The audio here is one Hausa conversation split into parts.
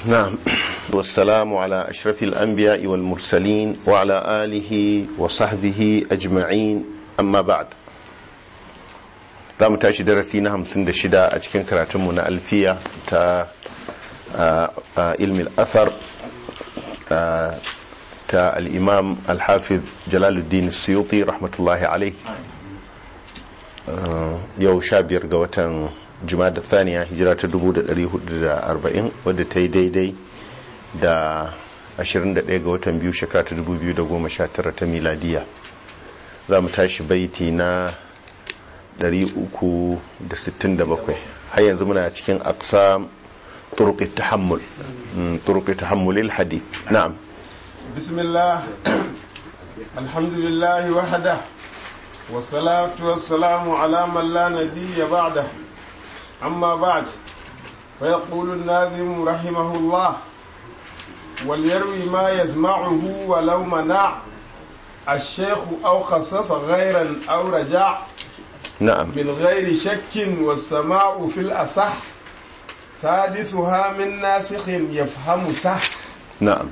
نعم والسلام على أشرف الأنبياء والمرسلين وعلى آله وصحبه أجمعين أما بعد za mu tashi darasi na hamsin da shida a cikin karatunmu na alfiya ta ilmi al'athar ta al'imam al-hafiz jalaluddin suyuti rahmatullahi alai yau sha biyar ga watan da thaniya hijira ta 1440 wadda ta yi daidai da 21 ga watan biyu shekara ta 2019 ta miladiya za mu tashi baiti na 367 har yanzu muna cikin aksa turuqi tahammul turuqi tahammulil hadith na'am bismillah alhamdulillah wahda والصلاة والسلام على من لا نبي بعده أما بعد فيقول الناظم رحمه الله وليروي ما يسمعه ولو منع الشيخ أو خصص غيرا أو رجع نعم من غير شك والسماع في الأصح ثالثها من ناسخ يفهم صح نعم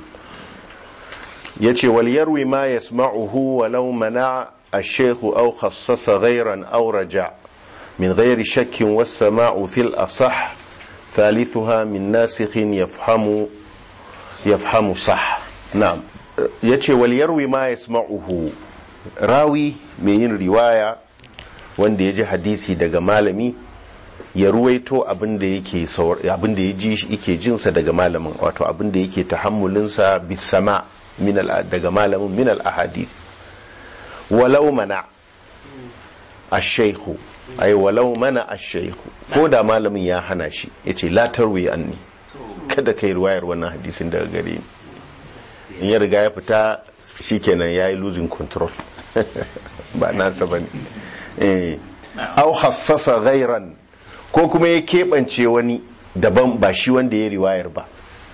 يتي وليروي ما يسمعه ولو منع الشيخ أو خصص غيرا أو رجع من غير شك والسماع في الأصح ثالثها من ناسخ يفهم يفهم صح نعم يتي وليروي ما يسمعه راوي من رواية wanda ya ji hadisi daga malami ya ruwaito abinda yake abinda ya ji yake jinsa daga malamin wato abinda yake tahammulinsa bisama min daga malamin min al ahadith walau mana ash-shaykhu ay walau mana ash-shaykhu ko da malamin ya hana shi yace la tarwi anni kada kai ruwayar wannan hadisin daga gare ni in ya riga ya fita shikenan yayi losing control ba nasa bane au hassasa gairan ko kuma ya keɓance wani daban ba shi wanda ya riwayar ba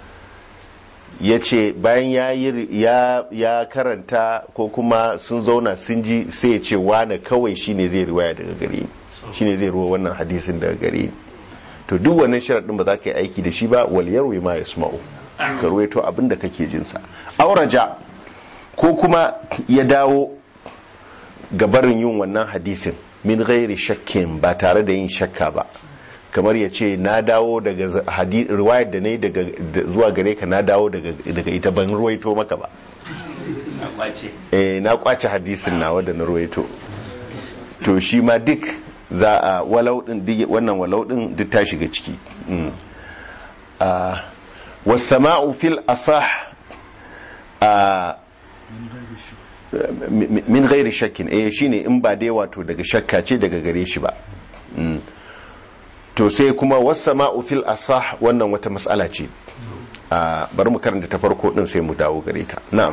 ya ce bayan ya karanta ko kuma sun zauna sun ji sai ya ce wane kawai shine zai riwaya daga gare ni shine zai ruwa wannan hadisin daga gare ni to duk wannan sharaɗin ba za ka yi aiki da shi ba wal yarwi ma yasma'u ka ruwaito abin da kake jinsa auraja ko kuma ya dawo gabarin yin wannan hadisin min gairi shakkin ba tare da yin shakka ba kamar ya ce na dawo daga riwayar da na yi zuwa gare ka na dawo daga ita ban ruwaito maka ba na kwace hadisin na wadda na ruwaito to shi ma duk za a walaudin wannan walaudin duk ta shiga ciki wasama'u fil asah min gairi shakkin eh shine in ba dai wato daga shakka ce daga gare shi ba to sai kuma wasama'u fil asah wannan wata matsala ce bari mu karanta ta farko din sai mu dawo gare ta na'am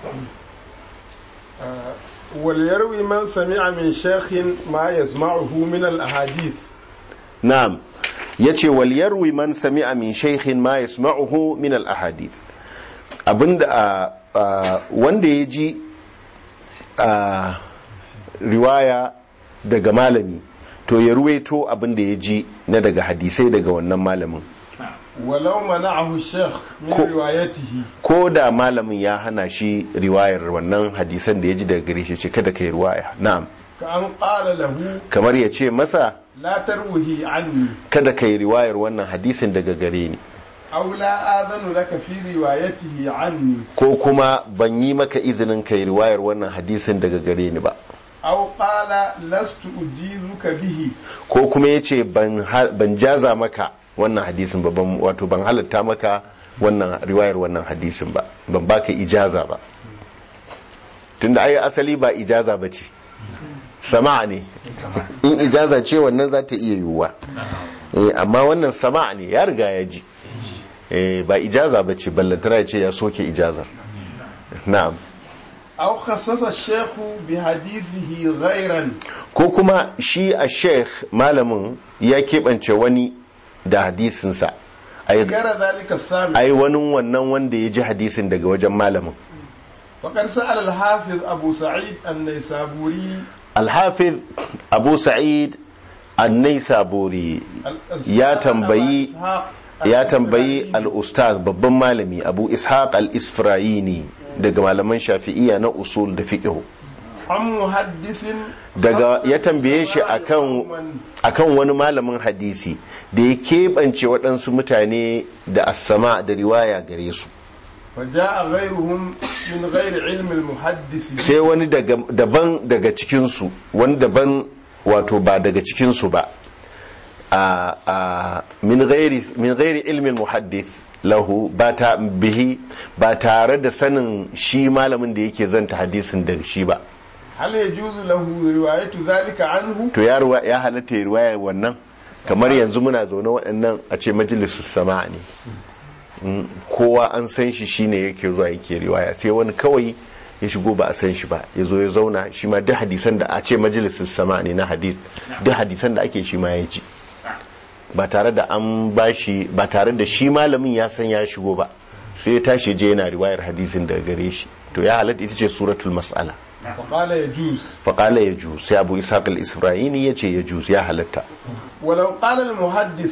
wal yarwi man sami'a min shaykhin ma yasma'uhu min al ahadith na'am yace wal yarwi man sami'a min shaykhin ma yasma'uhu min al ahadith abinda wanda ya ji a riwaya daga malami to ya ruwaito abin da ya ji na daga hadisai daga wannan malamin walau mana'ahu sheikh min riwayatihi ko da malamin ya hana shi riwayar wannan hadisan da ya ji daga gare shi ce kada kai riwaya na'am ka an qala lahu kamar ya ce masa la tarwihi anni kada kai riwayar wannan hadisin daga gare ni aw la adhanu laka fi riwayatihi anni ko kuma ban yi maka izinin kai riwayar wannan hadisin daga gare ni ba aw qala lastu ujizuka bihi ko kuma yace ban ban jaza maka wannan hadisin ba ban wato ban halatta maka wannan riwayar wannan hadisin ba ban baka ijaza ba tunda ai asali ba ijaza bace sama'a ne in ijaza ce wannan za ta iya yiwuwa amma wannan sama'a ne ya riga ya ji ba ijaza ba ce ballantana ya ce ya soke ijazar na'am aw khassasa shaykhu bi hadithihi ghayran ko kuma shi a sheikh malamin ya keɓance wani da hadisinsa gara zalika sami ai wani wannan wanda ya ji hadisin daga wajen malamin وقد سأل الحافظ أبو سعيد النيسابوري الحافظ أبو سعيد النيسابوري ya tambayi ya tambayi al-ustaz babban malami abu ishaq al-isfirayini daga malaman shafi'iyya na usul da fiqh عن محدث daga خص ya tambaye shi بالسماع akan قوماً akan wani malamin hadisi da ya keɓance waɗansu mutane da asama da riwaya gare su فجاء غيرهم من غير علم المحدث sai wani daga daban daga cikinsu wani daban wato ba daga cikinsu ba a a min ghairi min ghairi ilmin muhaddith lahu ba ta bihi ba tare da sanin shi malamin da yake zanta hadisin da shi ba هل يجوز له رواية ذلك عنه to ya ruwa ya halatta ya riwaya wannan kamar yanzu muna zaune waɗannan a ce majalisus sama ne Mm, kowa an san shi shine yake zuwa yake riwaya sai wani kawai ya shigo ba a san shi ba ya zo ya zauna shi ma duk hadisan da a ce majalisus sama ne na hadis duk hadisan da ake shi ma ya ji ba tare da an bashi ba tare da shi malamin ya san ya shigo ba sai ya tashi je yana riwayar hadisin daga gare shi to ya halatta ita ce suratul mas'ala فقال يجوز faƙala ya ju sai abu ishaq al-isra'ini ya ce ya ju ya halatta ولو قال المحدث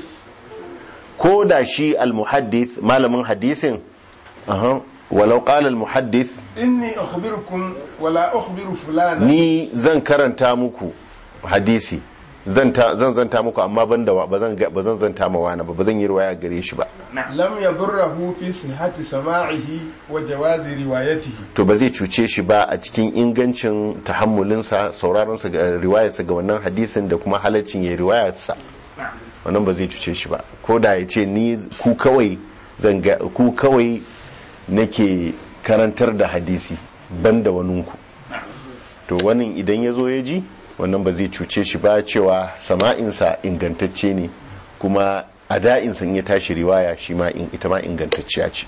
ko da shi al-muhaddith malamin hadisin aha walau qala al-muhaddith إني أخبركم ولا أخبر فلانا ni zan karanta muku hadisi zan ta- zan zanta muku amma ban da ba zan ga- ba zan zanta ma wani ba ba zan yi riwaya gare shi ba لم يضره في صحة سماعه وجواز روايته to ba zai cuce shi ba a cikin ingancin tahammulinsa sauraronsa ga riwayarsa ga wannan hadisin da kuma halaccin ya riwayarsa wannan ba zai cuce shi ba ko da ya ce ni ku kawai zan ga ku kawai nake karantar da hadisi ban da waninku to wannan idan ya zo ya ji wannan ba zai cuce shi ba cewa sama'insa ingantacce ne kuma ada'insa in ya tashi riwaya shi ma in- ita ma ingantacciya ce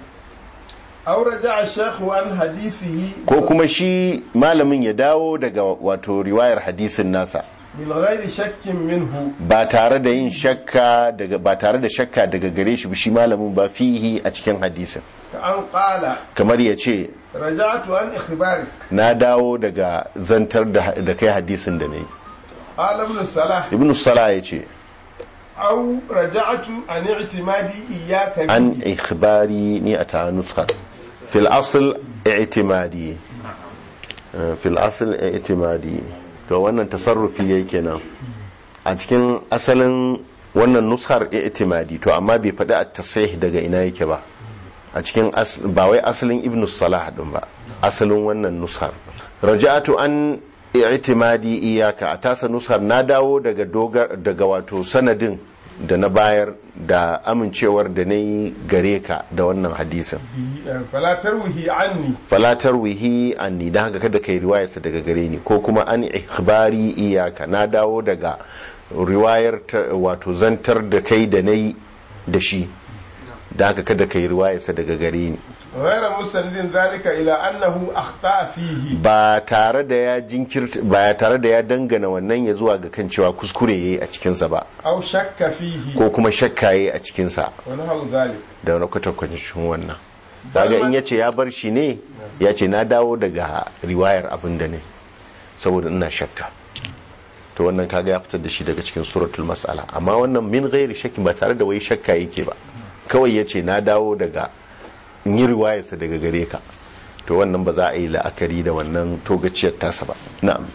أو رجع الشيخ عن حديثه ko kuma shi malamin ya dawo daga wato riwayar hadisin nasa من غير شك منه ba tare da yin shakka daga ba tare da shakka daga gare shi ba shi malamin ba fihi a cikin hadisin كأن قال kamar ya ce رجعت عن إخبارك na dawo daga zantar da da kai hadisin da na yi قال ابن الصلاح ibn salah ya ce أو رجعت عن اعتمادي إياك an به ikhbari ni a ta nuskar fil asl i'timadi Eh, fil asl i'timadi to wannan tasarrufi yayi kenan a cikin asalin wannan nuskar i'timadi to amma bai faɗi a tasih daga ina yake ba a cikin as- ba wai asalin ibn salah din ba asalin wannan nuskar raja'atu an i'timadi iyaka a tasa nuskar na dawo daga dogar daga wato sanadin da na bayar da amincewar da na yi gare ka da wannan hadisin فلا تروه عني falatar wihi anni da haka kada kai riwayarsa daga gare ni ko kuma an ikhbari iyaka na dawo daga riwayar ta- wato zantar da kai da na yi da shi da haka kada kai riwayarsa daga gare ni غير مسند ذلك إلى أنه أخطأ فيه ba tare da ya jinkirta ba tare da ya dangana wannan ya zuwa ga kan cewa kuskure yayi a cikinsa ba أو شك فيه ko kuma shakka yayi a cikinsa ونحو ذلك da wani kwatankwacin wannan daga in yace ya bar shi ne ya ce na dawo daga riwayar abin da ne saboda ina shakka to wannan kaga ya fitar da shi daga cikin suratul mas'ala amma wannan min ghairi shakki ba tare da wai shakka yake ba kawai yace na dawo daga in yi riwayarsa daga gare ka to wannan ba za a yi la'akari da wannan togaciyar tasa ba na'am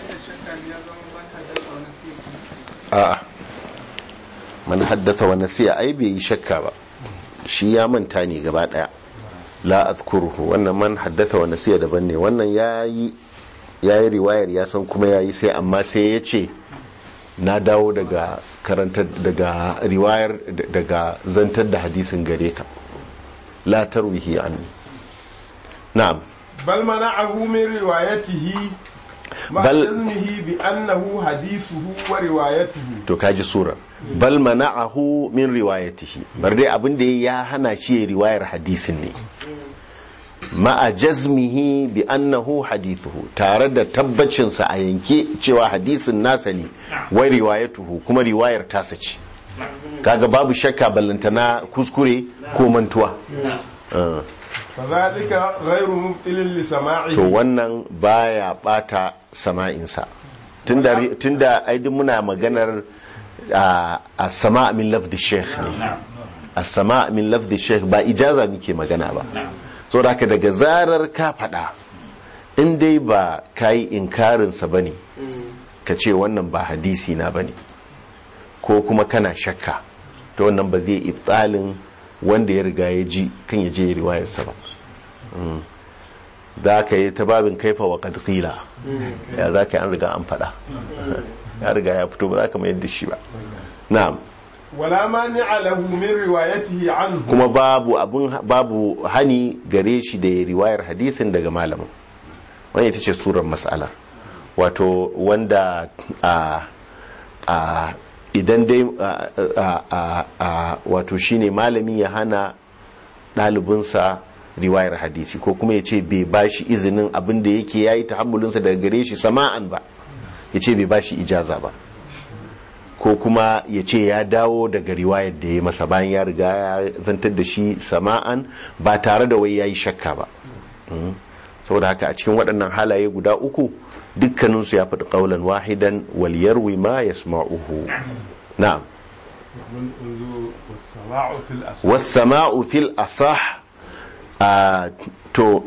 a'a man haddatha wa nasiya ai bai yi shakka ba shi ya manta ne gaba daya la azkuruhu wannan man haddatha wa nasiya daban ne wannan yayi yayi riwayar ya san kuma yayi sai amma sai ya ce na dawo daga karanta daga riwayar daga zantar da hadisin gare ka la tarwihi anni na'am بل منعه من روايته مع بل- علمه بأنه حديثه وروايته to kaji sura bal mana'ahu min riwayatihi bar dai abin da ya hana shi ya riwayar hadisin ne ma'a jazmihi bi annahu hadithuhu tare da tabbacinsa a yanke cewa hadisin nasa ne wai riwayatuhu kuma riwayar tasa ce kaga babu shakka ballantana kuskure ko mantuwa Uh, فذلك غير مبطل لسماعه to wannan baya bata sama'insa tunda tunda ai duk muna maganar a a sama min lafdi sheikh ne as-sama min lafzi sheikh ba ijaza muke magana ba saboda haka daga zarar ka faɗa in dai ba kayi inkarin sa bane ka ce wannan ba hadisi na bane ko kuma kana shakka to wannan ba zai ibtalin wanda ya riga ya ji kan ya je riwayarsa ba za ka yi ta babin kaifa wa kadkila ya za ka yi an riga an fada ya riga ya fito ba za ka mayar da shi ba na'am wala mani'a lahu min riwayatihi anhu kuma babu abun babu hani gare shi da ya riwayar hadisin daga malamin wani ita ce surar mas'alar wato wanda a a idan dai a a a wato shine malami ya hana ɗalibinsa riwayar hadisi ko kuma ya ce bai ba shi izinin abin da yake ya yi tahammulinsa daga gare shi sama'an ba ya ce bai ba shi ijaza ba ko kuma ya ce ya dawo daga riwayar da ya masa bayan ya riga ya zantar da shi sama'an ba tare da wai ya yi shakka ba saboda haka a cikin waɗannan halaye guda uku dukkaninsu ya faɗi ƙaunar wahidan wal yarwi ma yasma'uhu na'am wasama'u fil asah Uh, to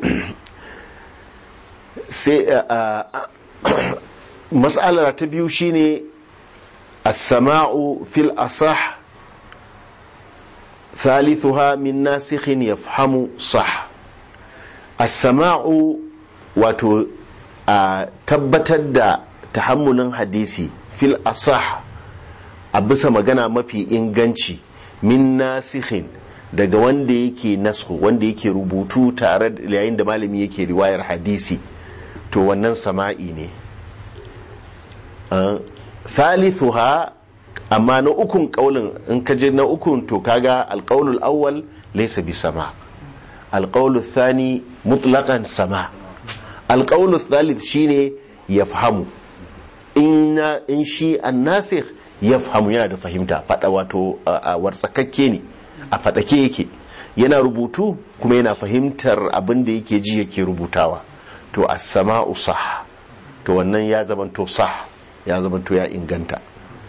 sai uh, uh, mas'alar ta biyu shine as-sama'u fil asah thalithuha min nasikhin yafhamu sah as-sama'u wato tabbatar da tahammulin hadisi fil asah a bisa magana mafi inganci min nasikhin daga wanda yake nasu wanda yake rubutu tare da yayin da malami yake riwayar hadisi to wannan sama'i ne thalithuha amma na ukun kaulin in ka je na ukun to kaga alqaulul awwal laysa bi sama alqaulul thani mutlaqan sama alqaulul thalith shine yafhamu in in shi annasikh yafhamu yana da fahimta fada wato wartsakakke ne a faɗake yake yana rubutu kuma yana fahimtar abin da yake ji yake rubutawa to as-sama'u sah to wannan ya zamanto sah ya zamanto ya inganta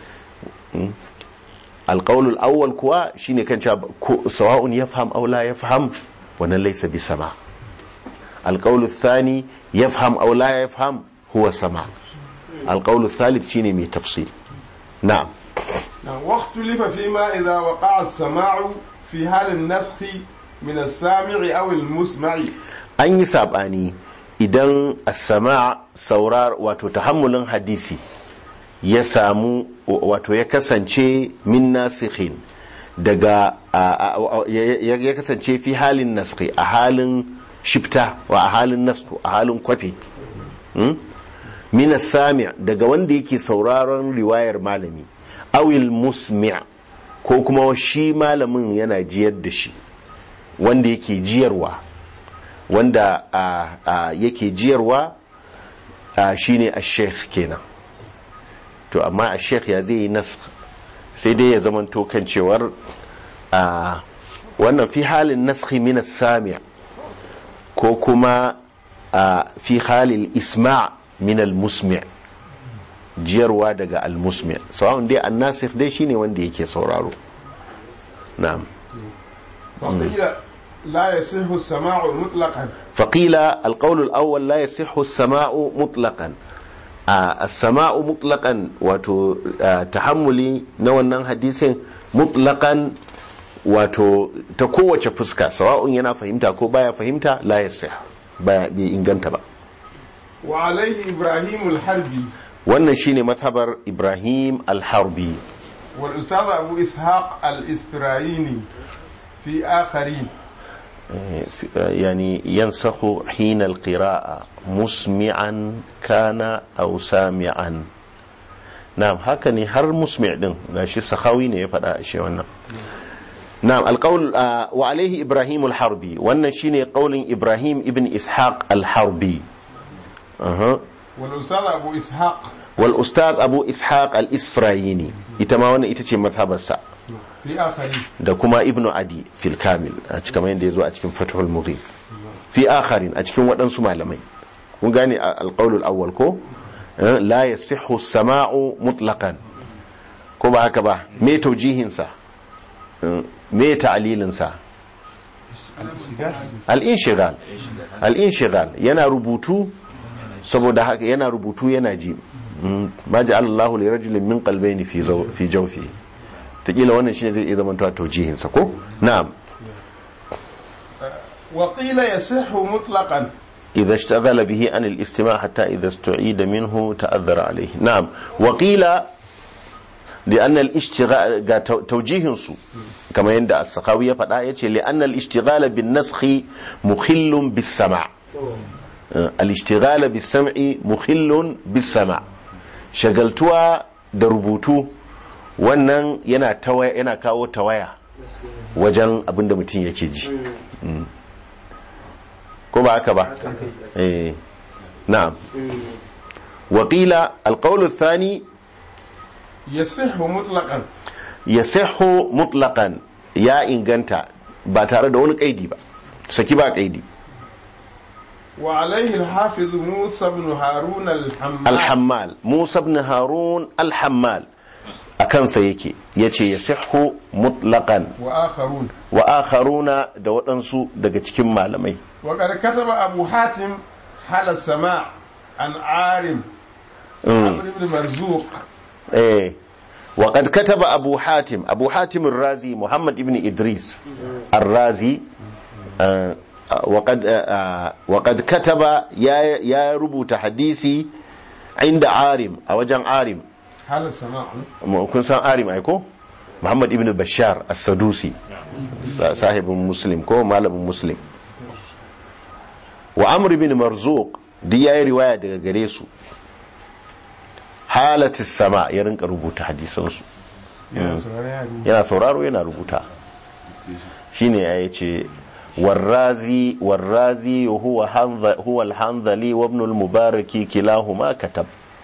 alƙaulul awwal kuwa shine kan cewa sawa'un yafham aw la yafham wannan laysa bi sama alƙaulul thani yafham aw la yafham huwa sama alƙaulul thalith shine mai tafsir na'am واختلف فيما إذا وقع السماع في حال النسخ من السامع أو المسمع an yi saɓani idan as-sama saurar wato tahammulin hadisi ya samu wato ya kasance min nasikhin daga ya kasance fi halin naskhi a halin shifta wa a halin nasku a halin kwafi min sami daga wanda yake sauraron riwayar malami awil musmi' ko kuma shi malamin yana jiyar da shi wanda yake jiyarwa wanda yake jiyarwa shine a sheikh kenan to amma a sheikh ya zai yi nas sai dai ya zama kan cewar wannan fi halin naskhi min sami' ko kuma fi halin isma' min al-musmi' jiyarwa daga al-musmi' sawa'un dai an-nasikh dai shine wanda yake sauraro na'am لا يصح السماع مطلقا فقيل القول الأول لا يصح السماع مطلقا آه السماع مطلقا واتو آه تحملي نوانا حديث مطلقا wato ta kowace fuska sawa'un yana fahimta ko baya fahimta la yasih baya bai inganta ba wa alaihi ibrahim al-harbi wannan shine mazhabar ibrahim al-harbi wal ustad abu ishaq al-isfirayini fi akharin يعني ينسخ حين القراءة مسمعا كان أو سامعا نعم هكذا هر مسمع دين شي سخاوي ne ya faɗa shi wannan نعم القول آه وعليه إبراهيم الحربي wannan shine qaulin Ibrahim ibn Ishaq al-Harbi aha والأستاذ أبو إسحاق والأستاذ أبو إسحاق الإسفرايني ita ma wannan ita ce mazhabarsa في آخرين da kuma ibnu adi fil kamil a cikin yadda ya zo a cikin fathul mughif fi akharin a cikin waɗansu malamai kun gane alqaulul awwal ko la yasihhu sama'u mutlaqan ko ba haka ba me taujihin sa me ta'alilinsa al-inshigal al-inshigal yana rubutu saboda haka yana rubutu yana ji Mm, ma ja'ala Allahu li rajulin min qalbayni fi zaw- fi jawfi takila wannan shine zai iya zama tawjihin sa ko na'am وقيل يصح مطلقا إذا اشتغل به عن الاستماع حتى إذا استعيد منه تأذر عليه نعم وقيل لأن الاشتغال قا تو- توجيه سو كما يندى السخاوية فداية لأن الاشتغال بالنسخ مخل بالسمع آه، الاشتغال بالسمع مخل بالسمع شغلتوا دربوتو wannan yana tawaya yana kawo tawaya wajen abinda mutum yake ji Mm. ko ba haka ba eh na'am وقيل القول الثاني يصح مطلقا يصح مطلقا يا inganta ba tare da wani kaidi ba saki ba kaidi وعليه الحافظ موسى بن هارون الحمال alhammal musa ibn harun alhammal a kansa yake yace yasihhu mutlaqan وآخرون wa akharuna da waɗansu daga cikin malamai وقد كتب أبو حاتم حال السماع عن عارم عمرو بن مرزوق eh وقد كتب أبو حاتم أبو حاتم الرازي محمد ابن إدريس الرازي آه، آه، وقد آه، آه، وقد كتب يا يا ربوت حديثي عند عارم أو جان عارم حال السماع kun san arim ai ko muhammad ibn bashar as-sadusi sa- sahibin muslim ko malamin muslim wa amr ibn marzuq duk yayi riwaya daga gare su halatis sama ya rinka rubuta hadisansu yana sauraro yana rubuta shine ya ce warrazi warrazi huwa hanza huwa al-hanzali wa ibn al-mubaraki kilahuma katab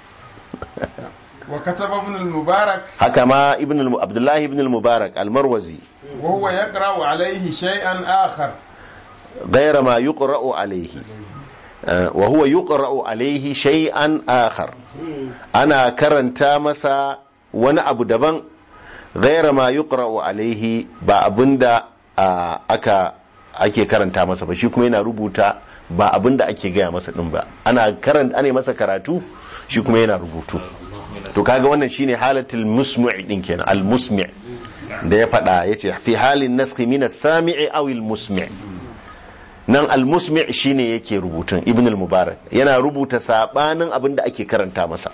وكتب ابن المبارك haka ma ibn al- abdullahi ibn al-mubarak al-marwazi وهو يقرأ عليه شيئا آخر غير ما يقرأ عليه آه، وهو يقرأ عليه شيئا آخر أنا كرنتا مسا وانا أبو دبان غير ما يقرأ عليه با أبندا آه، أكا ake karanta masa ba shi kuma yana rubuta ba abinda ake gaya masa din ba ana karanta ana masa karatu shi kuma yana rubutu to kaga wannan shine halatul musmi' din kenan al musmi' da ya faɗa yace fi halin naskhi min as-sami'i aw al musmi' nan al musmi' shine yake rubutun ibn al mubarak yana rubuta sabanin abin da ake karanta masa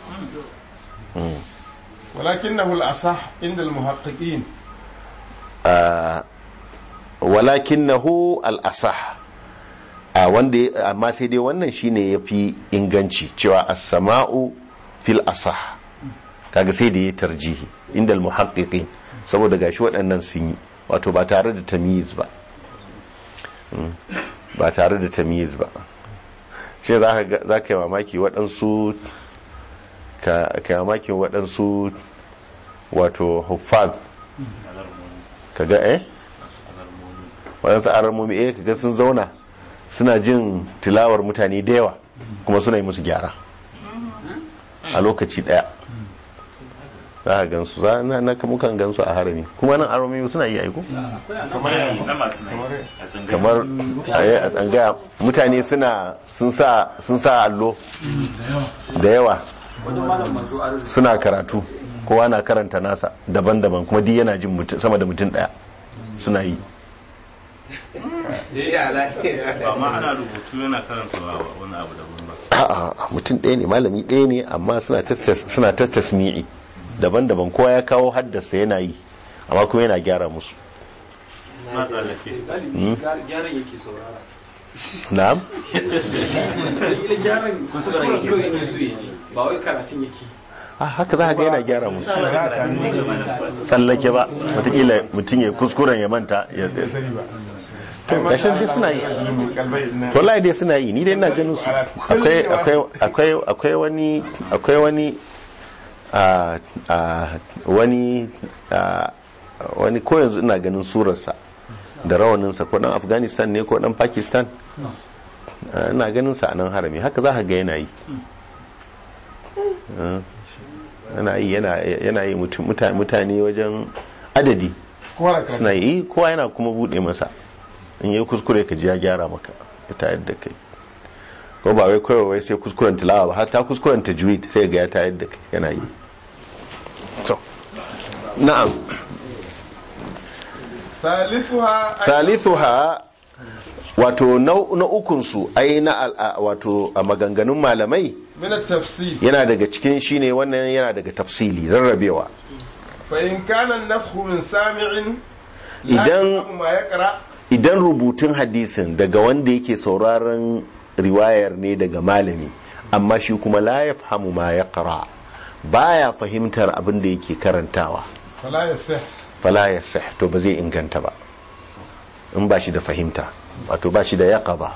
ولكنه الأصح عند المحققين Ah, walakinahu al asah a wanda ya- amma sai dai wannan shine yafi inganci cewa as-sama'u fil asah kaga sai da ya tarjihi inda al muhaqqiqin saboda gashi waɗannan sun yi wato ba tare da tamyiz ba Mm. ba tare da tamyiz ba shi za ka za ka yi mamaki waɗansu ka ka yi mamakin waɗansu wato huffaz ka ga eh waɗansu aramomi eh ka ga sun zauna suna jin tilawar mutane da yawa kuma suna yi musu gyara a lokaci ɗaya za a gansu za na na mukan gansu a harami kuma nan aramomi suna yi aiko na masu nai a tsangaya kamar a a tsangaya mutane suna sun sa sun sa allo da yawa suna karatu kowa na karanta nasa daban-daban kuma duk yana jin mutum- sama da mutum daya suna yi ba ma ana rubutu yana karanta wani abu daban ba a'a mutum ɗaya ne malami ɗaya ne amma suna tattas- suna tattasmi'i daban-daban kowa ya kawo haddasa yana yi amma kuma yana gyara musu na tsallake gyaran yake saurara na'am sai ita gyaran kuskuren kawai ne su ya ji ba wai karatun yake ah haka za ka ga yana gyara musu tsallake ba watakila mutum ya kuskuren ya manta ya to gashin dai suna yi to wallahi dai suna yi ni dai ina ganin su akwai akwai akwai akwai wani akwai wani a a wani a wani ko yanzu ina ganin surarsa da rawaninsa ko dan afghanistan ne ko dan pakistan Ah, ina ganin sa a nan harami haka za ka ga yana yi Ah, yana yi yana yana yi mutum- muta- mutane wajen adadi kowa na karatu suna yi kowa yana kuma bude masa in yi kuskure ka ji ya gyara maka ya tayar da kai ko ba wai kawai wai sai kuskuren tilawa ba hatta kuskuren tajwid sai ga ya tayar da kai yana yi so na'am ثالثها أن thalithuha wato na na ukun su ai na al- a- wato a maganganun malamai من التفسير yana daga cikin shine wannan yana daga tafsili rarrabewa فإن كان النسخ من سامع لا إذن- يفهم ما يقرأ idan rubutun hadisin daga wanda yake sauraron riwayar ne daga malami amma shi kuma la yafhamu ma yaqra baya fahimtar abin da yake karantawa فلا يصح fala yasih to ba zai inganta ba in ba shi da fahimta wato ba shi da yaqaba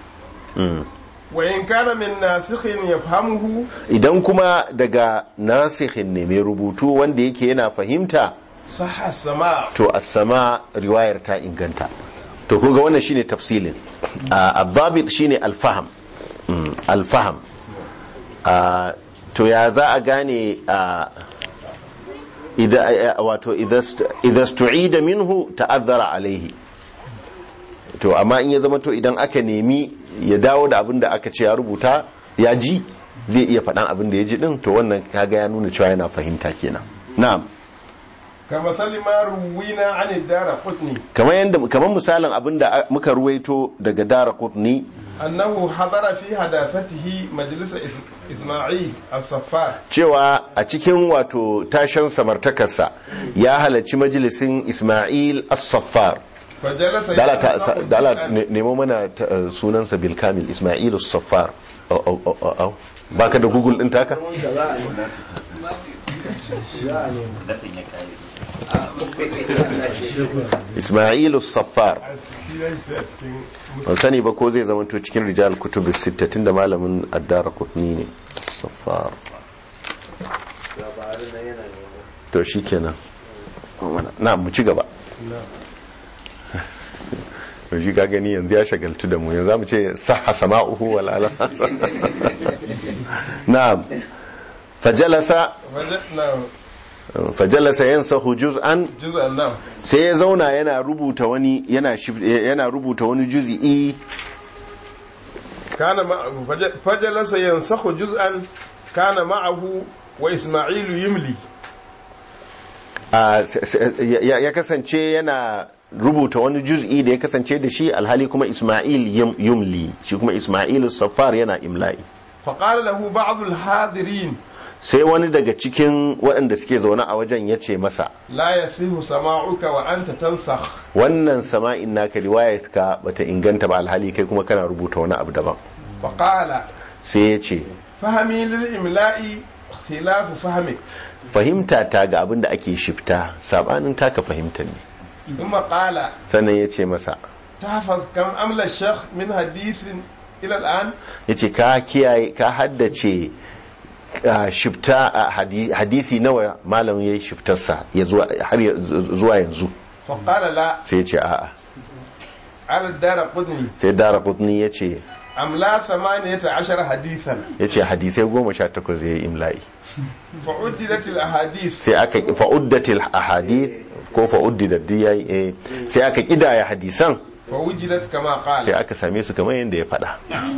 وإن كان من ناسخ يفهمه idan kuma daga nasikhin ne mai rubutu wanda yake yana fahimta صح السماع to as-sama riwayar ta inganta to kun ga wannan shine tafsilin al-dhabit shine al-fahm Mm, al-fahm Ah, to ya za a gane ah, idza ah, wato idza st- idza stu'ida minhu ta'azzara alaihi to amma in ya zama to idan aka nemi ya dawo da abin da aka ce ya rubuta ya ji zai iya faɗan abin da ya ji din to wannan kaga ya nuna cewa yana fahimta kenan na'am كمثل ما روينا عن الدار قطني kamar yadda kamar misalin abin da muka ruwaito daga dara kutni أنه حضر في حداثته مجلس إس- إسماعيل الصفار cewa a cikin wato tashan samartakarsa ya halarci majalisin ismail as-saffar فجلس dala ta- يتنصح dala القرآن. ne- nemo mana ta- eh, sunansa bilkamil ismail as-saffar Au, au, au, au, au. baka da google din taka ismail as-saffar ban sani ba ko zai zama to cikin rijal kutubu sita tunda malamin addara kutni ne saffar to shi kenan na mu ci gaba to shi ka gani yanzu ya shagaltu da mu yanzu za mu ce sahha sama'uhu wal ala na'am fajalasa فج- نعم fajalasa yansahu juz'an جزء نعم sai ya zauna yana rubuta wani yana shif- yana rubuta wani juz'i كان معه فج- فجلس ينسخ جزءا كان معه وإسماعيل يملي a- s- s- ya ya kasance yana rubuta wani juz'i da ya kasance da shi alhali kuma Ismail yum- yumli shi kuma Ismail Safar yana imla'i فقال له بعض الحاضرين sai wani daga cikin waɗanda suke zaune a wajen ya ce masa لا يصح سماعك وأنت تنسخ wannan sama'in naka riwayarka bata inganta ba alhali kai kuma kana rubuta wani abu daban فقال sai ya ce فهمي للإملاء خلاف فهمك fahimta ta ga abin da ake shifta sabanin taka fahimta ne ثم قال sannan ya ce masa تحفظ كم أملى الشيخ من حديث إلى الآن ya ce ka kiyaye ka haddace ah, shifta a hadi- hadisi nawa malam ya yi shiftarsa ya zuwa har ya- zuwa yanzu فقال لا sai ya ce a'a على الدار قدني sai dara kutni ya ce أملا ثمانية عشر حديثا ya ce hadisai goma sha takwas ya yi imla'i فعددت الأحاديث sai aka fa'uddatil ahadith ko fa'uddidat duk yayi eh sai aka kidaya hadisan فوجدت كما sai قال aka same su kamar yadda ya faɗa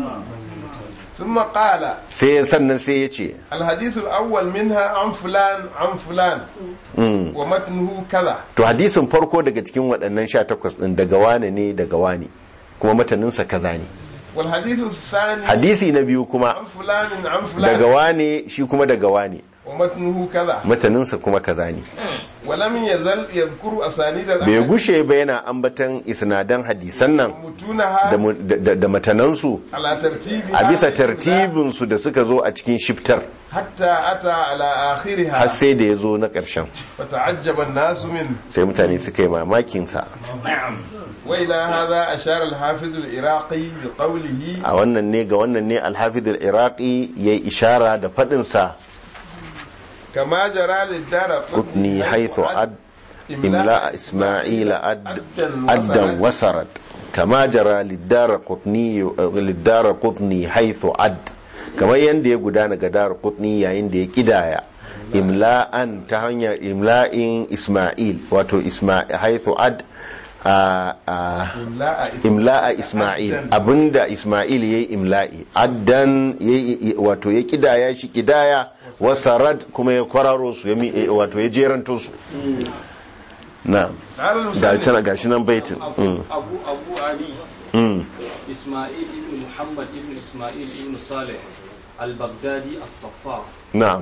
ثم قال sai sannan sai ya ce الحديث الأول منها عن فلان عن فلان mm, ومتنه كذا to hadisin farko daga cikin waɗannan sha takwas ɗin daga wane ne daga wane kuma mataninsa kaza ne والحديث الثاني hadisi na biyu kuma عن فلان عن daga فلان wane shi kuma daga wane ومتنه كذا mataninsa kuma kaza ne ولم يزل يذكر أسانيد bai الأحاديث gushe ba yana ambatan isnadan hadisan nan ومتونها da mu- da- da da matanansu على ترتيبها a bisa tartibinsu da suka zo a cikin shiftar حتى أتى على har آخرها sai da ya zo na ƙarshen فتعجب الناس منه sai mutane suka yi mamakinsa وإلى هذا أشار الحافظ العراقي بقوله a wannan ne ga wannan ne alhafidul iraqi ya yi ishara da faɗinsa كما جرى للدار kutni haithu ad imla isma'ila ad addan wasarat kama jara liddara kutni liddara kutni haithu ad kamar yadda ya gudana ga dara kutni yayin da ya kidaya imla'an ta hanyar imla'in isma'il wato isma'il haithu ad a- a- imla'a isma'il abinda isma'il yayi imla'i addan yayi wato ya kidaya shi kidaya wasarad kuma ya kwararo su ya mi- eh, wato ya jeranto su na قال da المسلم tana gashi nan baitin abu Mm, abu abu ali mm. isma'il ibn muhammad ibn isma'il ibn salih al-baghdadi as-saffar na'am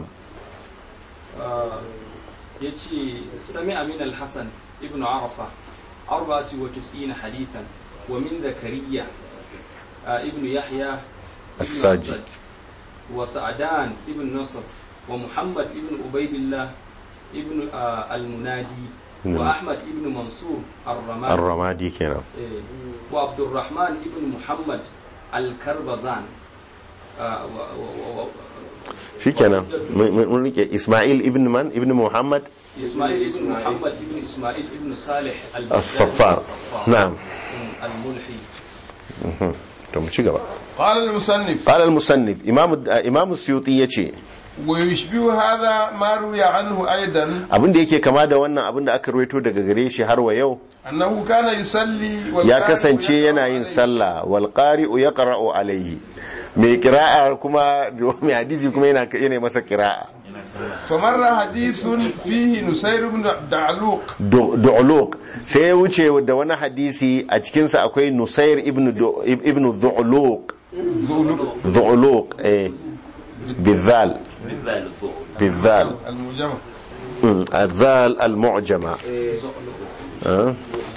ya ce sami amin al-hassan ibn arafa arba'ati wa tis'ina hadithan wa min zakariya ah, ibn yahya ibn As-Saji. Asad, wa sa'adan ibn nasr wa muhammad ibn ubaidillah ibn ah, al-munadi Mm. wa ahmad ibn mansur ar-ramadi ar-ramadi kenan eh, wa abdurrahman ibn muhammad al-karbazan ah, wa- wa- wa- shikenan mun mun rike isma'il ibn man ibn muhammad إسماعيل ابن محمد ابن إسماعيل ابن صالح البغدادي الصفار نعم الملحي to mu ci gaba قال المصنف قال المصنف امام امam suyuti yace ويشبه هذا ما روي عنه أيضا abin da yake kama da wannan abin da aka ruwaito daga gare shi har wa yau أنه كان يصلي ya والقارئ kasance يقرأ yana yin عليه. sallah wal qari'u yaqra'u alayhi mai qira'a kuma mai hadisi kuma yana yana masa qira'a فمر حديث فيه نسير بن دعلوق Du- du'luq sai ya wuce da wani hadisi a cikin sa akwai nusair ibn Du- ibn du'luq du'luq eh bizal bizal المجمع Mm, الذال المعجمة آه.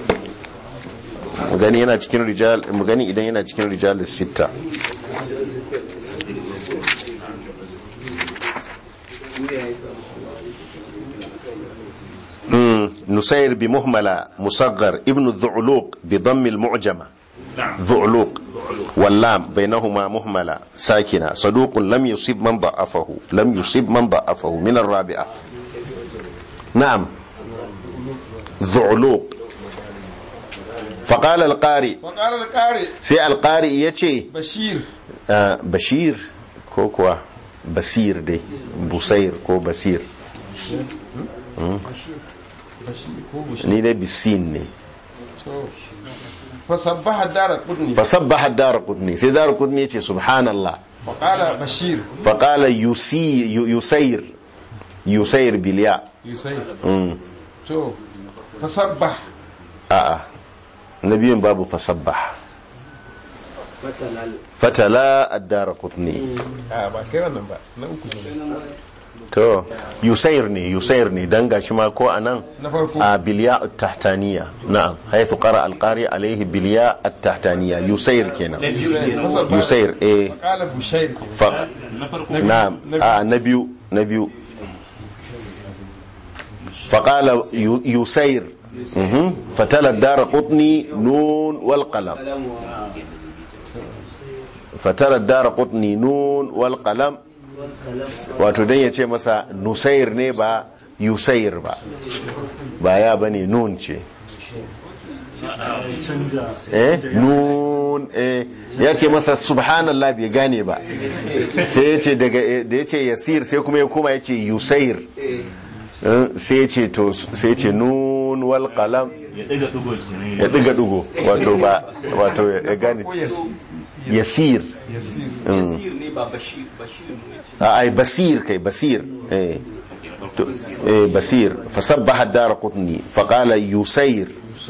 mu gani yana cikin rijal mu gani idan yana cikin rijal sita مم. نسير بمهملة مصغر ابن الذعلوق بضم المعجمة ذعلوق واللام بينهما مهملة ساكنة صدوق لم يصيب من ضعفه لم يصيب من ضعفه من الرابعة نعم ذعلوق فقال القارئ وقال القارئ سي القارئ يتي بشير آه بشير كو كوا بصير دي بصير كو بصير ni dai bisin ne فصبح الدار قدني fasabbaha ad-darqutni sai darqutni yace subhanallah وقال بشير faqala yusi yusayr yusayr bil ya يسير mm. تو فصبح a'a nabiyin babu fasabbah fatala ad-darqutni آه با كده نبا نوكو to yusayr ne yusayr ne dan gashi ma ko anan نفرقو a bilya at-tahtaniya na'am haythu qara al-qari alayhi bilya at-tahtaniya yusayr kenan فصبح yusayr eh وقال بشير fa na'am a na biyu na biyu فقال يو- يسير مهم. فتلا الدار قطني نون والقلم فتلا الدار قطني نون والقلم wato dan ya ce masa nusair ne ba yusair ba ba ya bane nun ce eh nun eh ya ce masa subhanallah bai gane ba sai ya ce daga da ya ce yasir sai kuma ya koma ya ce yusair Eh, sai ya ce to sai ya ce nun wal qalam ya ɗiga ɗigo kenan ya diga dugo wato ba wato ya gane yasir يسير يسير نيبا بشير بشير منيتي a ai basir kai basir eh to- eh basir fasabbaha ad-darqutni faqala yusayr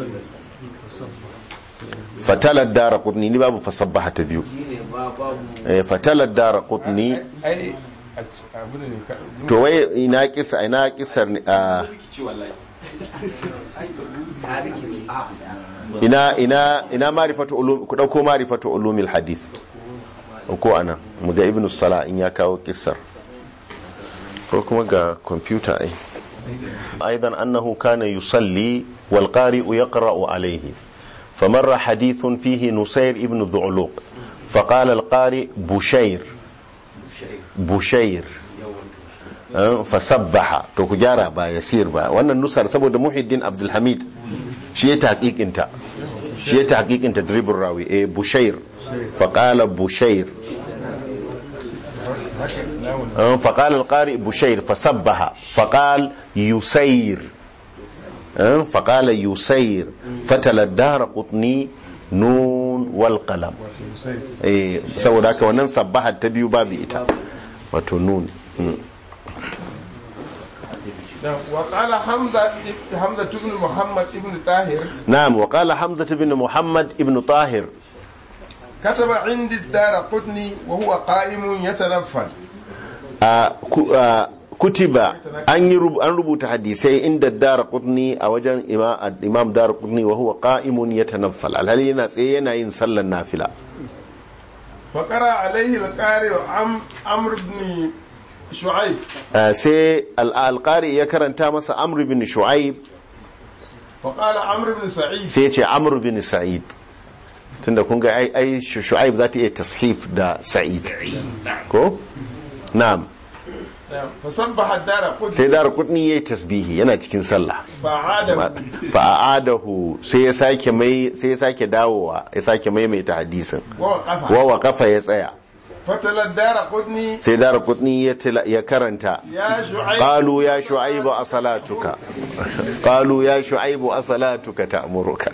fatala ad-darqutni ni babu fasabbaha ta biyu eh fatala ad-darqutni أي أبدا نكا- to wai ina kisa ina kisar ni- a rikici wallahi ina ina ina ma'rifatu ulum ku dauko ma'rifatu ulumil hadith ko ana mu ga ibnu sala in ya kawo kissar ko kuma ga computer ai aidan annahu kana yusalli wal qari'u yaqra'u alayhi فمر حديث فيه نسير ابن ذعلوق فقال القارئ بشير بشير أه، فسبح to ku gyara ba yasir ba wannan nusar saboda muhiddin abdulhamid shi ya tahqiqinta shi ya tahqiqinta dribur rawi eh bushair fa qala bushair آه، فقال القارئ بشير فسبها فقال يسير آه، فقال يسير فتل الدار قطني نون والقلم eh saboda haka wannan sabbaha ta biyu babu ita wato nun Mm. نعم. وقال حمزة حمزة بن محمد بن طاهر na'am wa qala hamza ibn muhammad ibn tahir كتب عندي الدار قطني وهو قائم يتنفل a ku- a, kutiba an yi rub- an rubuta hadisai inda dara qutni a wajen ima- imam dara qutni wa huwa qa'imun yatanaffal alhali yana tsaye yana yin sallar nafila فقرأ عليه القارئ عم عمرو بن شعيب Ah, sai al- alqari ya karanta masa amr bin shu'aib فقال عمرو بن سعيد sai ya ce amr bin sa'id tunda kun ga ai ai Shu- shu'aib za ta iya tashif da sa'id ko na'am نعم. فسبح الدار قطني sai dara qutni yayi tasbihi yana cikin sallah فعاد fa'adahu sai ya sake mai sai ya sake dawowa ya sake maimaita hadisin ووقف wa waqafa ya tsaya فتلا الدار قطني sai dara qutni ya tila- ya karanta يا شعيب qalu ya shu'aibu asalatuka qalu ya shu'aibu asalatuka ta'muruka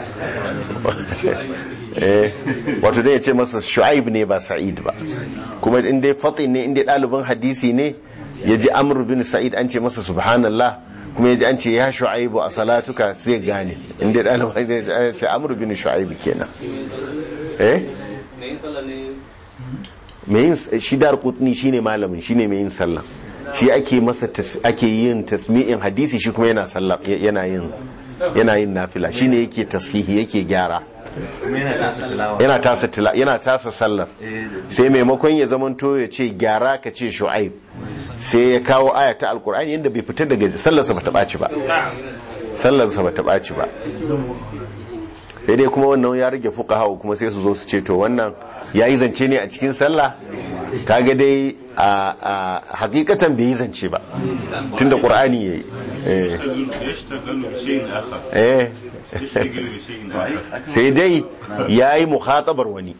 eh wato dai ya ce masa shu'aib ne ba sa'id ba kuma in dai fatin ne in dai ɗalibin hadisi ne ya ji amr bin sa'id an ce masa subhanallah kuma ya ji an ce ya shu'aibu a salatuka sai gane in dai ɗalibin hadisi ya ce amr bin shu'aib kenan eh mai yin sallah ne mai yin shi dar kutni shine malamin shine mai yin sallah shi ake masa tas- ake yin tasmi'in hadisi shi kuma yana sallah yana yin yana yin nafila shine yake tasihi yake gyara yana tasa tila yana tasa sallar sai maimakon ya zamanto ya ce gyara ka ce shu'aib sai ya kawo aya ta alkur'ani yadda bai fita daga sallarsa bata ɓaci ba sallarsa bata ɓaci ba sai dai kuma wannan ya rage fuka hau kuma sai su zo su ce to wannan ya yi zance ne a cikin sallah kaga dai a a hakikatan bai yi zance ba tunda qur'ani yayi eh يشتغل بشيء آخر eh يشتغل بشيء آخر sai dai yayi mukhatabar wani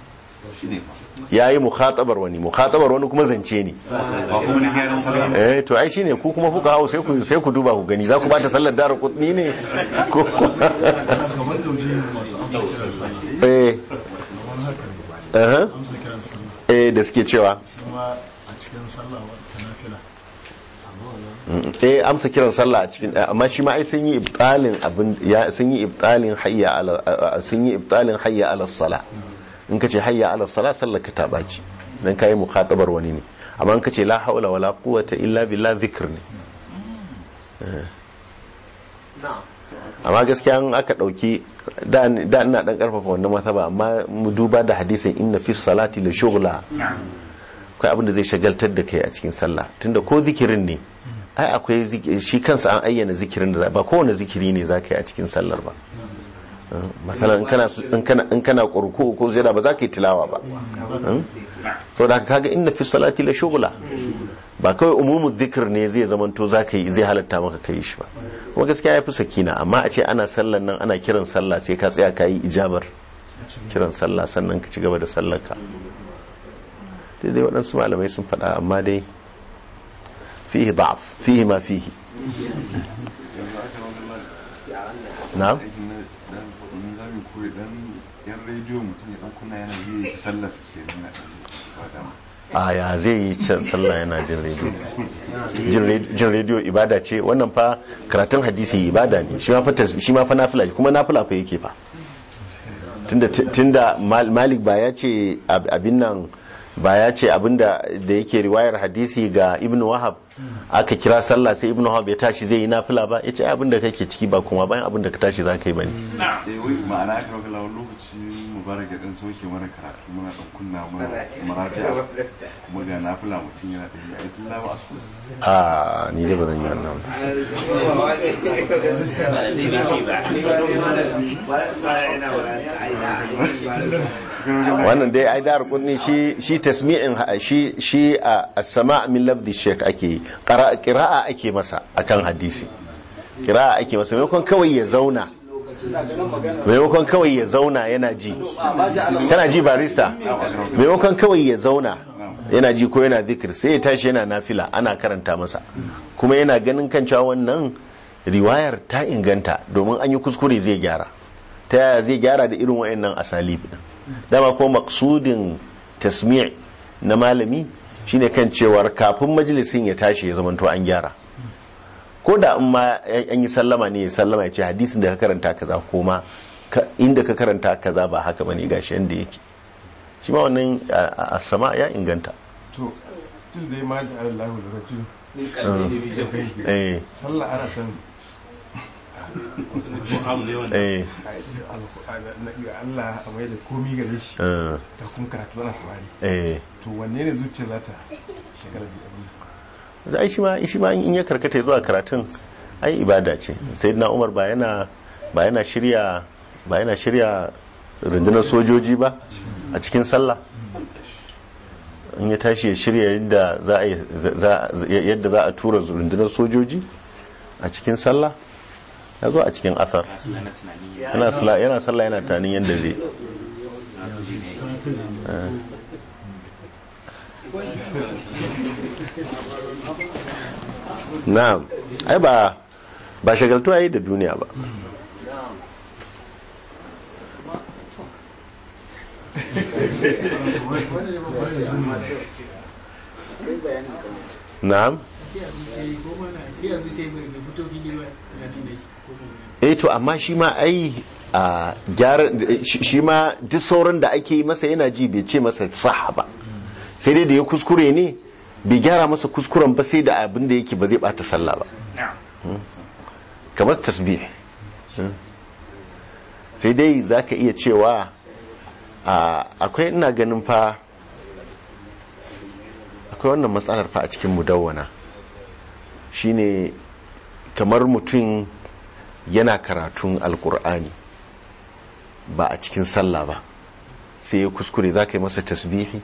yayi mukhatabar wani mukhatabar wani kuma zance ne eh to ai shine ku kuma fuka hau sai ku sai ku duba ku gani za ku bata sallar dara kutni ne ko kamar zauje masu amsa kiran sallah eh kamar haka ne aha amsa kiran sallah eh da suke cewa shi ma a cikin sallah wata nafila eh amsa kiran sallah a cikin amma shi ma ai sun yi ibtalin abin ya sun yi ibtalin hayya ala a- sun yi ibtalin hayya ala sala in kace hayya ala sala sallar ka ta baci dan kai mukhatabar wani ne amma in kace la haula wala quwwata illa billah zikr ne Eh. amma gaskiya in aka dauki da da ina dan karfafa wannan masaba amma mu duba da hadisin inna fi salati la shughla akwai abin da zai shagaltar da kai a cikin sallah tunda ko zikirin ne ai akwai zikiri shi kansa an ayyana zikirin da za- ba kowane zikiri ne za ka yi a cikin sallar ba masalan in kana in kana in kana kurku ko zira ba za ka yi tilawa ba so da kaga inna fi salati la shughla ba kawai umumu zikir ne zai zamanto za ka yi zai halatta maka kai shi ba kuma gaskiya ya fi sakina amma a ce ana sallan nan ana kiran sallah sai ka tsaya ka yi ijabar kiran sallah sannan ka ci gaba da sallar ka daidai waɗansu malamai sun faɗa amma dai fihi da'af fihi ma fihi na'am zamu koyi dan yan rediyo mutum ya dan kunna yana yi ta sallar su ke nuna a ya zai yi can sallah yana jin rediyo Jin re- jin rediyo ibada ce wannan fa karatun hadisi ibada ne shi ma fa tas- shi ma fa nafila ne, kuma nafila fa yake fa tunda tunda Mal- malik ba ya ce ab- abin nan ba ya ce abinda da yake riwayar hadisi ga ibn wahab aka kira sallah sai ibn wahab ya tashi zai yi nafila ba ya ce ai abinda kake ciki ba kuma bayan abinda ka tashi za ka yi bane eh wai ma'ana aka rauka lawan lokaci mubarak ya dan sauke mana karatu muna dan kunna mana maraja kuma ga nafila mutum yana da yi a yi lawa asu a ni dai ba zan yi wannan ba wannan dai ai dar kunni shi shi tasmi'in ha- shi shi a as-sama' min lafzi shaykh ake yi Qara- qira'a ake masa akan hadisi qira'a ake masa maimakon kawai ya zauna maimakon kawai ya zauna yana ji kana ji barista maimakon kawai ya zauna yana ji ko yana zikir sai ya tashi yana nafila ana karanta masa kuma yana ganin kan cewa wannan riwayar ta inganta domin an yi kuskure zai gyara ta yaya zai gyara da irin wayannan asalib din dama ko maksudin tasmi' na malami shine kan cewar kafin majalisin ya tashi ya zamanto an gyara ko da in ma an yi sallama ne ya sallama ya ce hadisin da ka karanta kaza ko ma ka- inda ka karanta kaza ba haka bane gashi yanda yake shi ma wannan a a- sama ya inganta to still dai ma da Allah da rajul min kalbi ne bi jabi eh sallah ana son ko am ne wanda eh ga Allah a mai da komi gare shi eh, da kuma karatu ana saurari eh to wanne ne zuciya za ta shekara biyu abin ai shi ma shi ma in ya karkata zuwa karatun ai ibada ce sayyidina Umar ba yana ba yana shirya ba yana shirya rundunar sojoji ba a cikin sallah in ya tashi ya shirya yadda za a yi- za- yadda za a tura rundunar sojoji a cikin sallah ya zo a cikin asar yana sallah yana sallah yana tanin yadda zai Eh. na'am ai ba ba shagaltuwa yi da duniya ba na'am eh to amma shi ma ai a gyara shi shi ma duk sauran da ake yi masa yana ji bai ce masa saha ba sai dai da ya kuskure ne bai gyara masa kuskuren ba sai da abin da yake ba zai bata sallah ba Hmm. kamar tasbih Hmm. sai dai za ka iya cewa a, akwai ina ganin fa akwai wannan matsalar fa a cikin mudawwana shine kamar mutum yana karatun alkur'ani ba a cikin sallah ba sai ya kuskure za ka yi masa tasbihi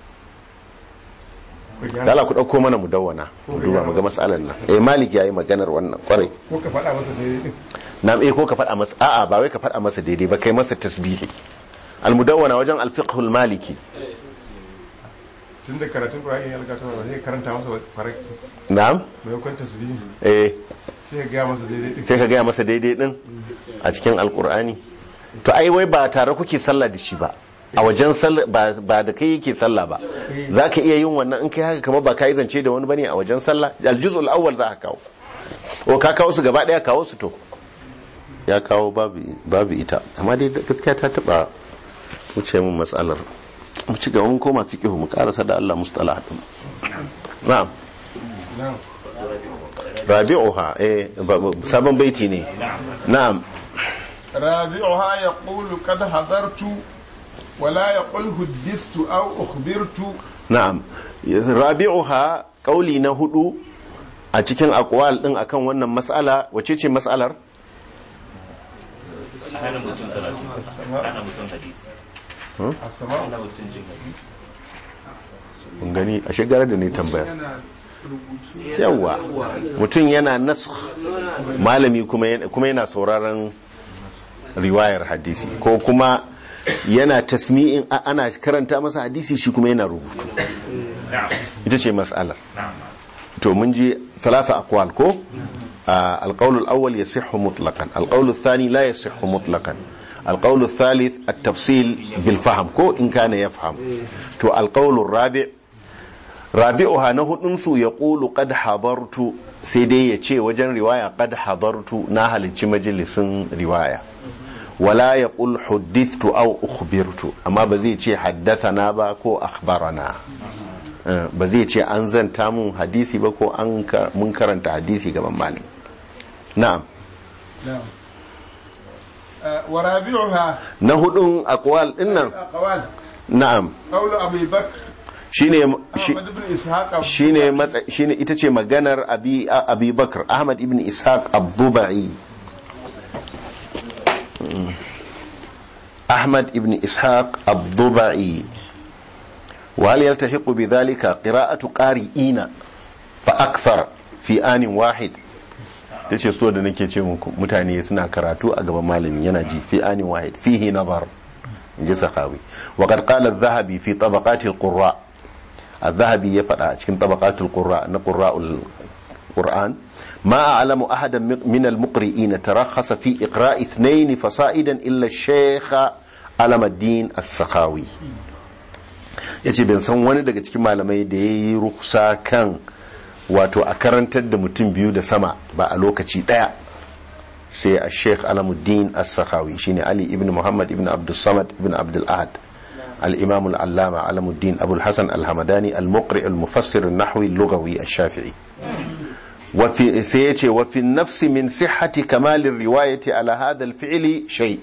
dala ku ɗauko mana mudawwana mu duba mu ga matsalar nan eh malik ya yi maganar wannan kwarai ko ka faɗa masa daidai na eh ko ka faɗa masa a'a ba wai ka faɗa masa daidai ba kai masa tasbihi almudawwana wajen alfiqhul maliki tun da karatun Qur'ani ya riga ta ba zai karanta masa faraki na'am mai kwanta tasbihi eh sai ya gaya masa daidai din sai ka gaya masa daidai din a cikin alkur'ani to ai wai ba tare kuke sallah da shi ba a wajen sallah ba ba da kai yake sallah ba za ka iya yin wannan in kai haka kamar ba ka yi zance da wani bane a wajen sallah aljuzul awwal za ka kawo o ka kawo su gaba daya kawo su to ya kawo babu babu ita amma dai gaskiya ta taba wuce mun matsalar mu ci gaba mun koma fiqhu mu karasa da Allah mustalah din na'am na'am rabi'uha eh ba- ba- sabon baiti ne na'am رابعها يقول قد حضرت ولا يقول حدثت أو أخبرت na'am rabi'uha kauli na hudu a cikin aqwal din akan wannan mas'ala wace ce mas'alar hana mutum karatu hana mutum hadisi السماء hana mutum jin hadisi kun gani a shigara da ne tambaya yawa mutum yana nasakh malami kuma yana- kuma yana sauraron riwayar hadisi ko kuma yana tasmi'in a- ana karanta masa hadisi shi kuma yana rubutu na'am ita ce mas'alar na'am to mun ji ثلاثة أقوال كو آه القول الأول يصح مطلقا القول الثاني لا يصح مطلقا القول الثالث التفصيل بالفهم كو إن كان يفهم تو القول الرابع رابعها نهو ننسو يقول قد حضرت سيدي يتشي وجن رواية قد حضرت ناهل مجلس رواية ولا يقول حدثت أو أخبرت أما بزي يتشي حدثنا با كو أخبرنا Uh, ba zai ce an zanta mun hadisi ba ko an ka- mun karanta hadisi gaban malami na'am نعم آه، ورابعها na hudun akwal dinnan أقوال na'am قول أبي بكر shine shi- أحمد بن إسحاق shine matsa- shine ita ce maganar abi abi bakr ahmad ibn ishaq abdubai ahmad ibn ishaq abdubai وهل يلتحق بذلك قراءة قارئين فأكثر في آن واحد tace so da nake ce muku mutane suna karatu a gaban malami yana ji fi anin wahid fihi nazar inji sahawi wa qad qala adh-dhahabi fi tabaqat al-qurra الذهبي يفعل cikin طبقات القراء نقراء القرآن ما أعلم أحدا من المقرئين ترخص في إقراء اثنين فصائدا إلا الشيخ علم الدين السخاوي yace ban san wani daga cikin malamai da ya yi ruksa kan wato a karantar da mutum biyu da sama ba a lokaci daya sai a sheikh alamuddin as-sakhawi shine ali ibn muhammad ibn abdul samad ibn abdul ahad al-imam al-allama alamuddin abul hasan al-hamadani al-muqri al-mufassir an-nahwi al-lughawi ash-shafi'i وفي سيتي وفي النفس من صحة كمال الرواية على هذا الفعل شيء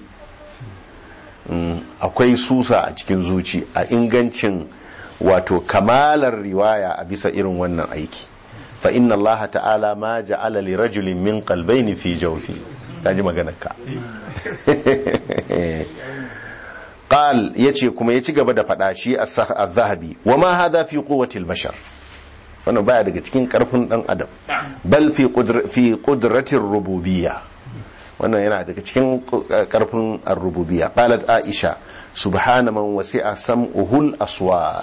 akwai susa a cikin zuci a ingancin wato kamalar riwaya a bisa irin wannan aiki fa inna allaha ta'ala ma ja'ala li rajulin min qalbayni fi jawfi kaji maganar ka qal yace kuma ya ci gaba da fada shi az-zahabi wa ma hadha fi quwwati al-bashar wannan baya daga cikin karfin dan adam bal fi fi qudratir rububiyya wannan yana daga cikin karfin ar-rububiyya qalat aisha subhana man wasi'a sam'uhul aswat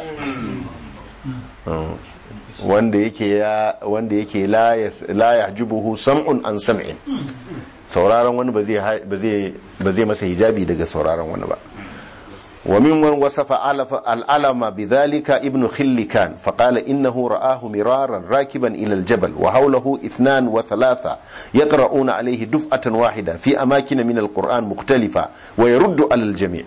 wanda yake ya wanda yake la la yahjubuhu sam'un an sam'in sauraron wani ba zai ba zai masa hijabi daga sauraron wani ba وممن وصف الألم بذلك ابن خلكان فقال إنه رآه مرارا راكبا إلى الجبل وحوله اثنان وثلاثة يقرؤون عليه دفعة واحدة في أماكن من القرآن مختلفة ويرد على الجميع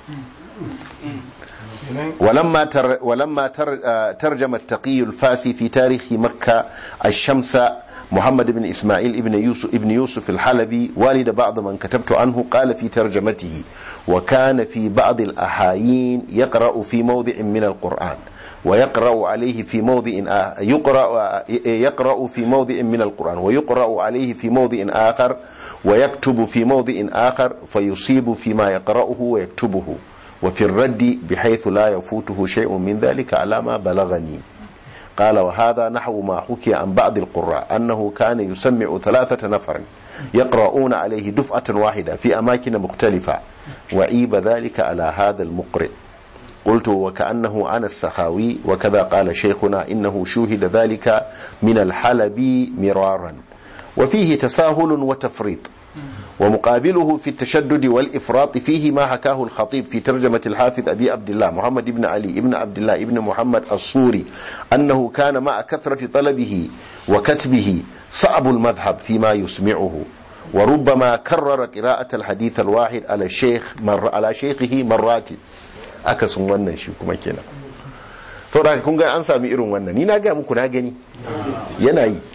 ولما تر ولما تر ترجم التقي الفاسي في تاريخ مكة الشمس محمد بن إسماعيل ابن يوسف, ابن يوسف الحلبي والد بعض من كتبت عنه قال في ترجمته وكان في بعض الأحايين يقرأ في موضع من القرآن ويقرأ عليه في موضع يقرأ يقرأ في موضع من القرآن ويقرأ عليه في موضع آخر ويكتب في موضع آخر فيصيب فيما يقرأه ويكتبه وفي الرد بحيث لا يفوته شيء من ذلك على ما بلغني قال وهذا نحو ما حكي عن بعض القراء أنه كان يسمع ثلاثة نفر يقرؤون عليه دفعة واحدة في أماكن مختلفة وعيب ذلك على هذا المقرئ قلت وكأنه أنا السخاوي وكذا قال شيخنا إنه شوهد ذلك من الحلبي مرارا وفيه تساهل وتفريط ومقابله في التشدد والإفراط فيه ما حكاه الخطيب في ترجمة الحافظ أبي عبد الله محمد بن علي بن عبد الله بن محمد الصوري أنه كان مع كثرة طلبه وكتبه صعب المذهب فيما يسمعه وربما كرر قراءة الحديث الواحد على الشيخ مر على شيخه مرات akasin wannan shi kuma kenan saboda kun ga an sami irin wannan ni na ga muku na gani yana yi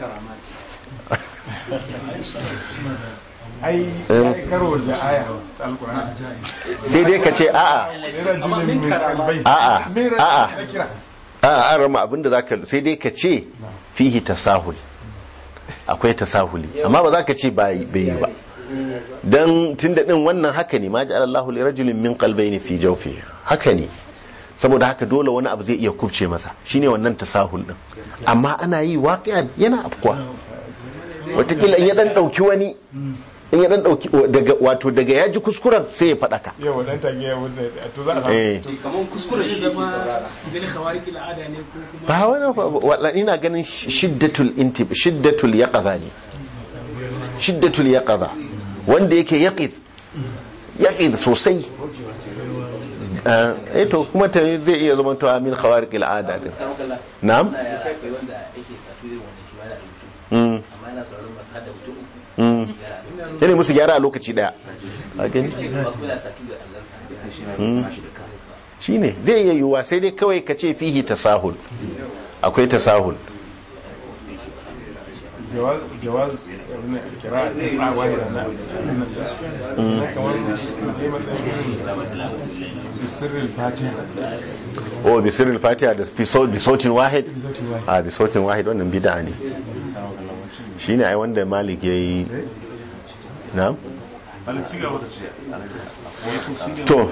ai ai karo da aya alqur'ani sai dai ka ce a'a rajulun min qalbai a'a a'a na kira a'a an rama abinda zaka sai dai ka ce fihi tasahul akwai tasahuli amma ba za ka ce bai yi ba dan tunda din wannan haka ne ma ja'ala Allahu li rajulin min qalbayni fi jawfi haka ne saboda haka dole wani abu zai iya kubce masa shine wannan tasahul din amma ana yi waqi'a yana afkuwa watakila in ya dan dauki wani in ya dan dauki daga wato daga ya ji kuskuren sai ya fadaka yau dan tage ya wuce to za a eh samu kamar kuskuren shi ke saurara bil khawarij al'ada ne ko kuma ba wani wala ina ganin shiddatul intib shiddatul yaqadha ne shiddatul yaqadha wanda yake yaqid yaqid sosai eh to kuma ta zai iya zama to amin khawariq al'ada din na'am akwai wanda yake safi irin wannan shi ma da rubutu mm amma yana sauraron masu hada mutum uku mm yana musu gyara a lokaci daya a gani ba kuma yana safi da allansa shine zai iya yiwuwa sai dai kawai ka ce fihi tasahul akwai tasahul jawaz jawaz ibn al-qira'a a wahida na na kamar ne matsayin sirrin fatiha o bi sirril fatiha da fi sau- bi sautin wahid a bi sautin wahid wannan bid'a ne shine ai wanda malik yayi na'am to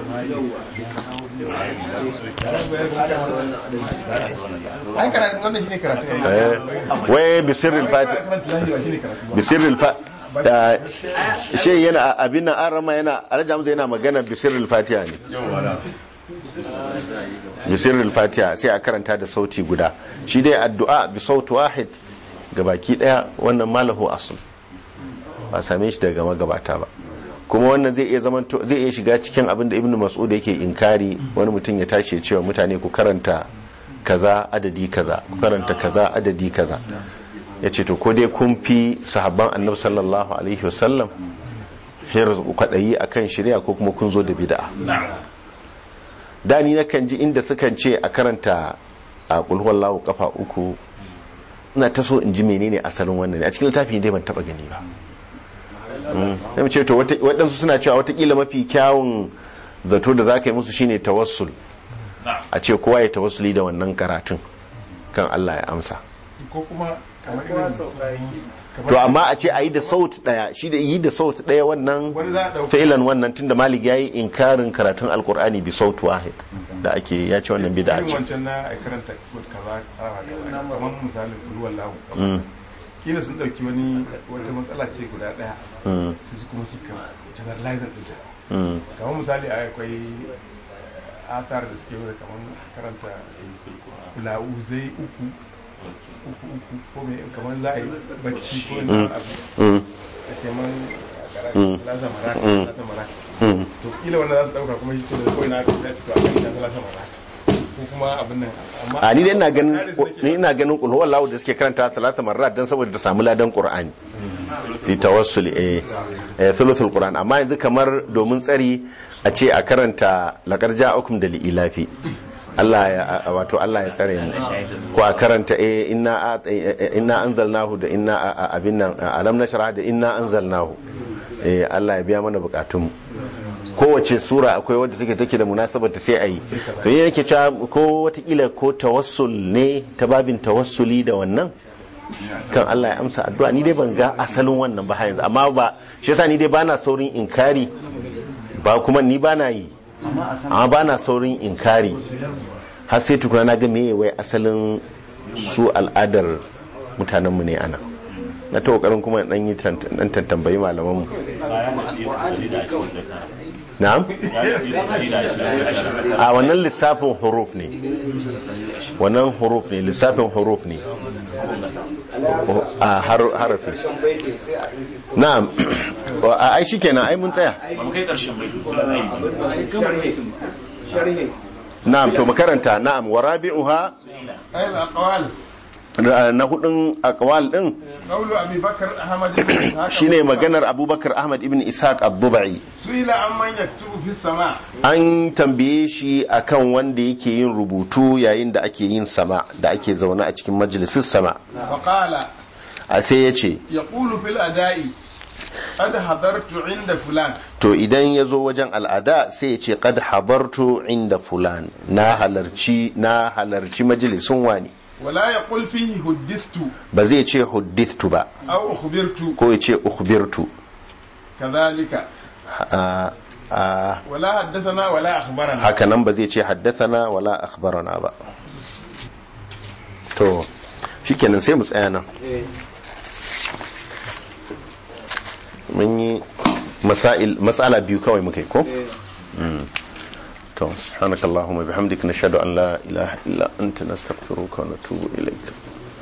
ai karatun wannan shine karatun eh, wai bi sirril fatiha fatiha shine karatun bi sirril fa da shi yana abin nan an rama yana alhaji hamza yana magana bi sirril fatiha ne bisirril fatiha sai a karanta da sauti guda shi dai addu'a bi sautu wahid ga baki daya wannan malahu asl ba same shi daga magabata ba kuma wannan zai iya zaman zai iya shiga cikin abin da ibn mas'ud yake inkari wani mutum ya tashi ya cewa mutane ku karanta kaza adadi kaza ku karanta kaza adadi kaza ya ce to ko dai kun fi sahabban annabi sallallahu alaihi wasallam hirar kwaɗayi akan shari'a ko kuma kun zo da bid'a da ni nakan ji inda sukan ce a karanta a kulhuwallahu kafa uku ina ta so in ji menene asalin wannan a cikin littafi dai ban taba gani ba mm. ce to waɗansu suna cewa watakila mafi kyawun zato da za ka yi musu shine tawassul a ce kowa ya tawassuli da wannan karatun kan Allah ya amsa ko kuma kamar irin to amma a ce a yi da saut daya shi da yi da saut daya wannan Wani za a ɗauka. fa'ilan wannan tunda malik ya yi inkarin karatun alkur'ani bi saut wahid da ake ya ce wannan bid'a irin ce wancan na a karanta kaza kaza kaza kamar misalin ruwan lahu Mm, kila sun dauki wani wata matsala ce guda daya mm, su kuma suka generalizing ɗinta mm, kamar misali akwai athar da suke wuce kamar karanta la'uzai uku uku uku ko mai kamar za a yi bacci ko wani abu mm, da ke man Mm. lasa marat Mm. lasa marat mm. to kila wanda za su dauka kuma shi to da kawai na aka ya cika a kan lasa lasa marat ko kuma abin nan amma a ni dai ina ganin Kare su nake ni ina ganin qul huwallahu da suke karanta talata marrat dan saboda ta samu ladan qur'ani si tawassuli eh eh thuluthul qur'an amma yanzu kamar domin tsari a ce a karanta laqad ja'akum da li'ilafi Allah ya wato Allah ya tsare mu ko a karanta eh inna a- eh, eh, inna anzalnahu da inna a- a- abin nan alam nashrah da inna anzalnahu eh Allah ya biya mana bukatun mu kowace sura akwai wadda take take da munasabar ta sai a yi to yi yake cewa ko watakila ko tawassul ne ta babin tawassuli da wannan kan Allah ya amsa addu'a ni dai ban ga asalin wannan ba har yanzu amma ba shi yasa ni dai bana saurin inkari ba kuma ni bana yi amma bana saurin inkari har sai tukuna na ga meye wai asalin su al'adar mutanenmu ne ana na ta kokarin kuma dan yi dan tantambayi malamanmu na'am a wannan lissafin huruf ne wannan huruf ne lissafin huruf ne a har- harafi na'am a ai shikenan ai mun tsaya na'am to makaranta na'am wa rabi'uha ayil aqwal na hudun aqwal din qawlu abi bakr ahmad ibn ishaq shine maganar abubakar ahmad ibn ishaq ad-dubai suila amman yaktubu fi sama an tambaye shi akan wanda yake yin rubutu yayin da ake yin sama da ake zaune a cikin majalisun sama wa qala a sai ya ce yaqulu fil ada'i qad hadartu inda fulan to idan ya zo wajen al'ada sai ya ce qad habartu inda fulan na halarci na halarci majalisun wani wala yaqul fihi huddistu ba zai ce huddithtu ba aw ukhbirtu ko ya ce ukhbirtu kadhalika a a wala haddathana wala akhbarana haka nan ba zai ce haddathana wala akhbarana ba to shikenan sai mu tsaya nan mun yi masail mas'ala biyu kawai muka yi ko Mm. to subhanakallahumma bihamdika nashhadu an la ilaha illa anta nastaghfiruka wa natubu ilaik